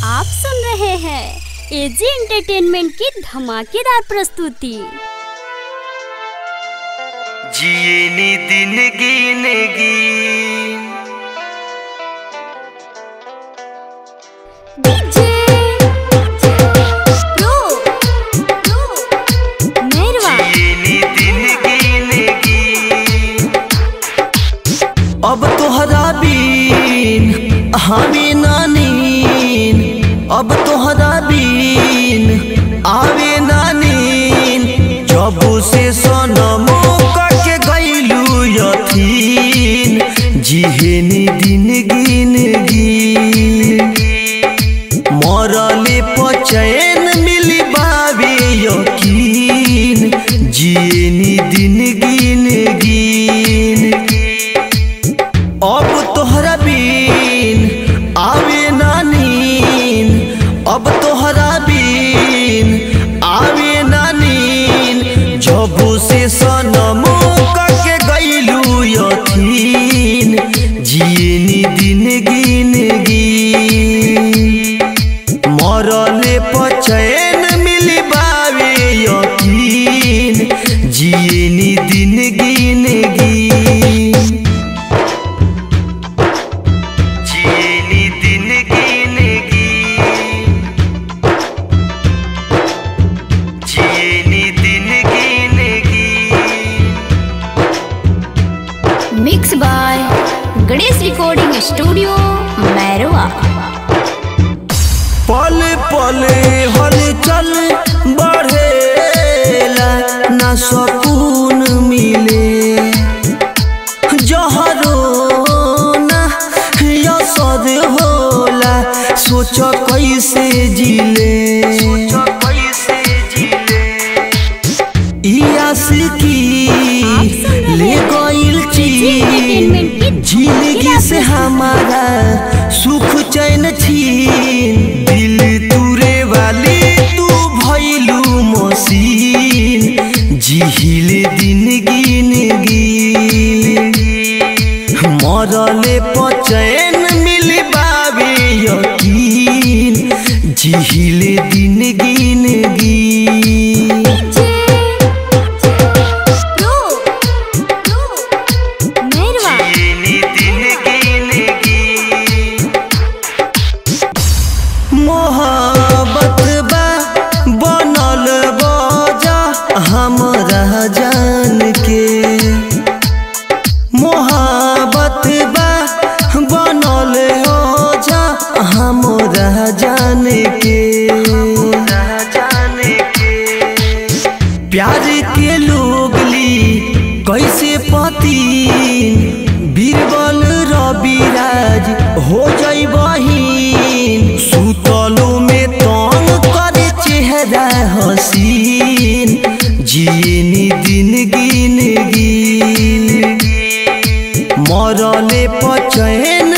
आप सुन रहे हैं एजी एंटरटेनमेंट की धमाकेदार प्रस्तुति जियनी दिन गिनगी डीजे प्रो मेहरवा जियनी दिन गिनगी अब तोहरा बीन हमें नानीन अब तोहरा बीन आवे नानीन जब से सनमो के गईलू यथीन जिहेनी दिन गिनगी मरले पचैन मिली बाबे यकीन जियनी दिन गिन गिन अब तोहरा बीन आवे नानीन अब तोहरा बीन आवे नानीन जबू से सनमो के गईलू यथीन जियनी दिन गिन गिन मरले पचैन मिली बावे यकीन जियनी दिन गिन गिन जियनी दिन गिन गिन जियनी दिन गिन गिन mix by Ganesh recording studio Mairwa पल पल हलचल बढ़ेला ना सकून मिले जहरो ना यसद होला सोच कैसे जिले कैसे जिले की ले गइल चीन जिंदगी से हमारा सुख चैन छीन दिल तुरे वाली तू भइलू मसीन जिहिल दिन गिन गिन मरले पचैन मिल बाबे यकीन जिहिल दिन गिन गिन प्रो मेहरवा जियनी दिन गिन गिन मोहब्बत बा बनल बजा हमरा जान के मोहब्बत बा बनल ओजा हमरा जान के जान के प्यार के लोग ली कैसे पतीन बीरबल रविराज हो जाई बहिन सुतलो में तंग करे चेहरा हसीन जियनी दिन गिन गिन मरले पचैन